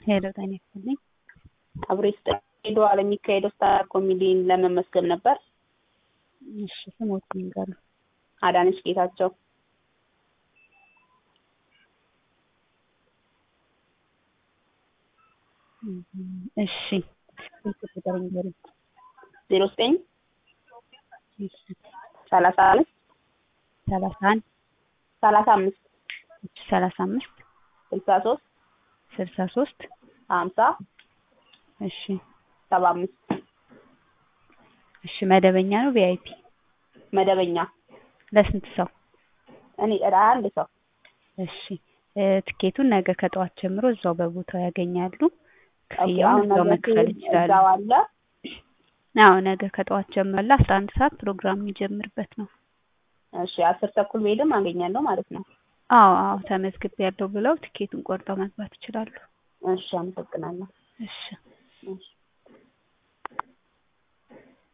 ሄሎ ጤና ይስጥልኝ። አብሮ ሄዶ ለሚካሄደው ስታር ኮሜዲን ለመመስገን ነበር። እሺ ስሞት ይንገሩ። አዳነች ጌታቸው እሺ ስልክ ቁጥር ይንገሩ። ዜሮ ዘጠኝ ሰላሳ አምስት ሰላሳ አንድ ሰላሳ አምስት ሰላሳ አምስት ስልሳ ሶስት ስልሳ ሶስት ሀምሳ እሺ ሰባ አምስት እሺ መደበኛ ነው ቪአይፒ መደበኛ ለስንት ሰው? እኔ አንድ ሰው እሺ እ ትኬቱን ነገ ከጠዋት ጀምሮ እዛው በቦታው ያገኛሉ። ኦኬ፣ ክፍያውን አሁን እዛው ነገ መክፈል ሲሄድ ይችላሉ። እዛው አለ። አዎ ነገ ከጠዋት ጀምሮ ለአስራ አንድ ሰዓት ፕሮግራም የሚጀምርበት ነው። እሺ አስር ተኩል ብሄድም አገኛለሁ ማለት ነው። አዎ አዎ ተመዝግቤያለሁ ብለው ትኬቱን ቆርጠው መግባት ይችላሉ። እሺ አመሰግናለሁ። እሺ